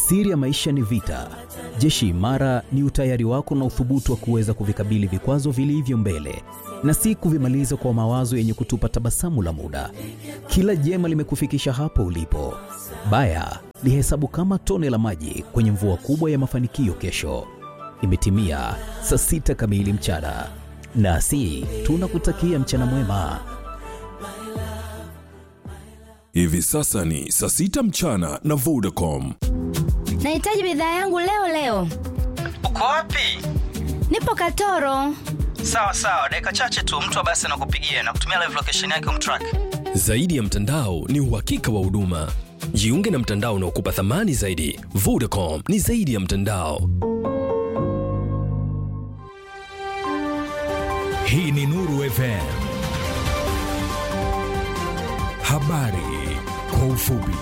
Siri ya maisha ni vita. Jeshi imara ni utayari wako na uthubutu wa kuweza kuvikabili vikwazo vilivyo mbele na si kuvimaliza kwa mawazo yenye kutupa tabasamu la muda. Kila jema limekufikisha hapo ulipo. Baya lihesabu kama tone la maji kwenye mvua kubwa ya mafanikio kesho. Imetimia saa sita kamili mchana, nasi tunakutakia mchana mwema. Hivi sasa ni saa sita mchana na Vodacom. Nahitaji bidhaa yangu leo leo. Uko wapi? Nipo Katoro. Sawa sawa, dakika chache tu mtu wa basi anakupigia na kutumia live location yake umtrack. Zaidi ya mtandao ni uhakika wa huduma. Jiunge na mtandao unaokupa thamani zaidi. Vodacom ni zaidi ya mtandao. Hii ni Nuru FM. Habari kwa ufupi.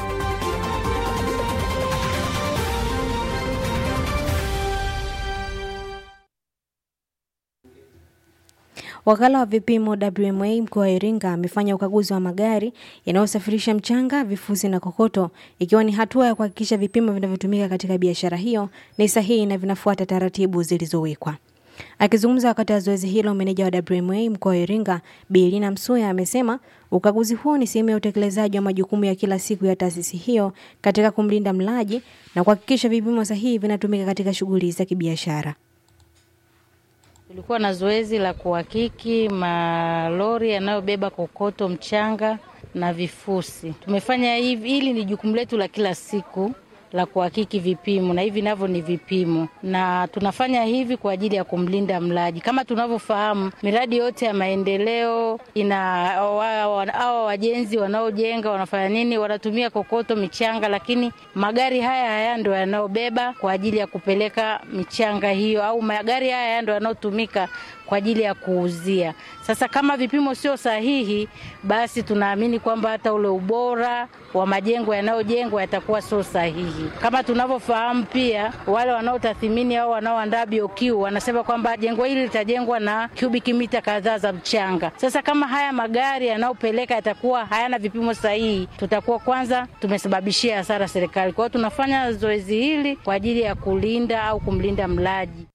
Wakala wa vipimo WMA mkoa wa Iringa amefanya ukaguzi wa magari yanayosafirisha mchanga, vifusi na kokoto, ikiwa ni hatua ya kuhakikisha vipimo vinavyotumika katika biashara hiyo ni sahihi na vinafuata taratibu zilizowekwa. Akizungumza wakati wa zoezi hilo, meneja wa WMA mkoa wa Iringa Bilina Msuya amesema ukaguzi huo ni sehemu ya utekelezaji wa majukumu ya kila siku ya taasisi hiyo katika kumlinda mlaji na kuhakikisha vipimo sahihi vinatumika katika shughuli za kibiashara. Tulikuwa na zoezi la kuhakiki malori yanayobeba kokoto, mchanga na vifusi. Tumefanya hivi, hili ni jukumu letu la kila siku la kuhakiki vipimo, na hivi navyo ni vipimo, na tunafanya hivi kwa ajili ya kumlinda mlaji. Kama tunavyofahamu, miradi yote ya maendeleo ina hawa wajenzi wanaojenga wanafanya nini? Wanatumia kokoto, michanga, lakini magari haya haya ndo yanayobeba kwa ajili ya kupeleka michanga hiyo, au magari haya haya ndo yanayotumika kwa ajili ya kuuzia. Sasa kama vipimo sio sahihi, basi tunaamini kwamba hata ule ubora wa majengo yanayojengwa yatakuwa sio sahihi. Kama tunavyofahamu pia, wale wanaotathimini au wanaoandaa BOQ wanasema kwamba jengo hili litajengwa na cubic mita kadhaa za mchanga. Sasa kama haya magari yanayopeleka yatakuwa hayana vipimo sahihi, tutakuwa kwanza tumesababishia hasara serikali. Kwa hiyo tunafanya zoezi hili kwa ajili ya kulinda au kumlinda mlaji.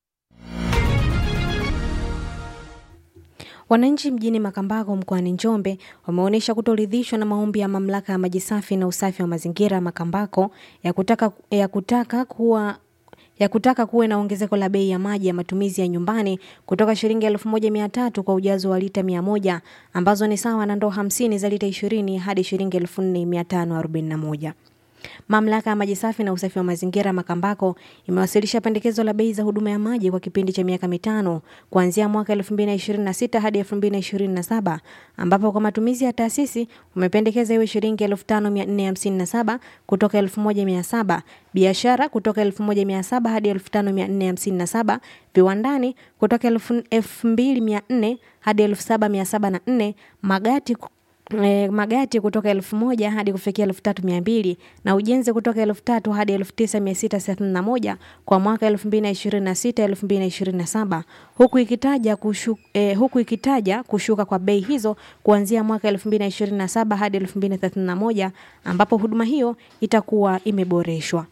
Wananchi mjini Makambako mkoani Njombe wameonyesha kutoridhishwa na maombi ya mamlaka ya maji safi na usafi wa mazingira Makambako ya kutaka, ya kutaka kuwa ya kutaka kuwe na ongezeko la bei ya maji ya matumizi ya nyumbani kutoka shilingi elfu moja mia tatu kwa ujazo wa lita mia moja ambazo ni sawa na ndoo hamsini za lita ishirini hadi shilingi elfu nne mia tano arobaini na moja. Mamlaka ya maji safi na usafi wa mazingira Makambako imewasilisha pendekezo la bei za huduma ya maji kwa kipindi cha miaka mitano kuanzia mwaka 2026 hadi 2027 ambapo kwa matumizi ya taasisi umependekeza iwe shilingi 5457 kutoka 1700, biashara kutoka 1700 hadi 5457, viwandani kutoka 2400 hadi 7704, magati E, magati kutoka elfu moja hadi kufikia elfu tatu mia mbili na ujenzi kutoka elfu tatu hadi elfu tisa mia sita thelathini na moja kwa mwaka elfu mbili na ishirini na sita elfu mbili na ishirini na saba huku ikitaja kushu, eh, huku ikitaja kushuka kwa bei hizo kuanzia mwaka elfu mbili na ishirini na saba hadi elfu mbili na thelathini na moja ambapo huduma hiyo itakuwa imeboreshwa.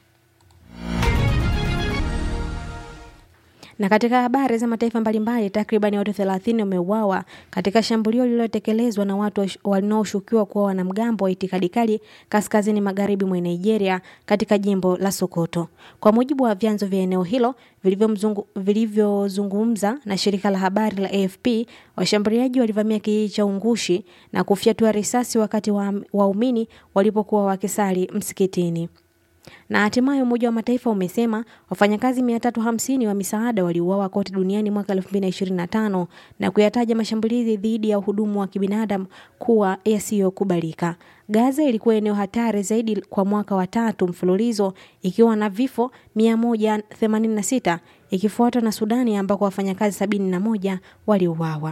Na katika habari za mataifa mbalimbali, takriban watu 30 wameuawa katika shambulio lililotekelezwa na watu wanaoshukiwa kuwa wanamgambo wa itikadi kali kaskazini magharibi mwa Nigeria katika jimbo la Sokoto. Kwa mujibu wa vyanzo vya eneo hilo vilivyozungumza na shirika la habari la AFP, washambuliaji walivamia kijiji cha Ungushi na kufyatua risasi wakati waumini wa walipokuwa wakisali msikitini. Na hatimaye Umoja wa Mataifa umesema wafanyakazi 350 wa misaada waliuawa kote duniani mwaka 2025 na kuyataja mashambulizi dhidi ya uhudumu wa kibinadamu kuwa yasiyokubalika. Gaza ilikuwa eneo hatari zaidi kwa mwaka wa tatu mfululizo ikiwa na vifo 186 ikifuatwa na Sudani ambako wafanyakazi 71 waliuawa.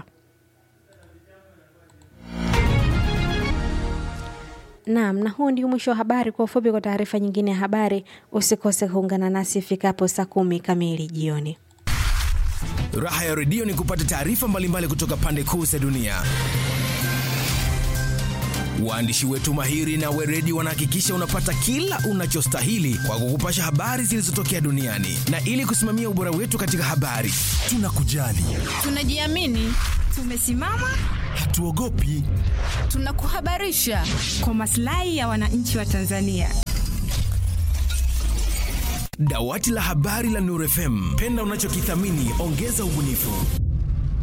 Naam, na huu ndio mwisho wa habari. Kwa ufupi, kwa taarifa nyingine ya habari, usikose kuungana nasi ifikapo saa kumi kamili jioni. Raha ya redio ni kupata taarifa mbalimbali kutoka pande kuu za dunia. Waandishi wetu mahiri na weredi wanahakikisha unapata kila unachostahili kwa kukupasha habari zilizotokea duniani, na ili kusimamia ubora wetu katika habari, tunakujali, Tunajiamini, tumesimama, hatuogopi. tunakuhabarisha kwa maslahi ya wananchi wa Tanzania. Dawati la habari la Nuru FM, penda unachokithamini, ongeza ubunifu.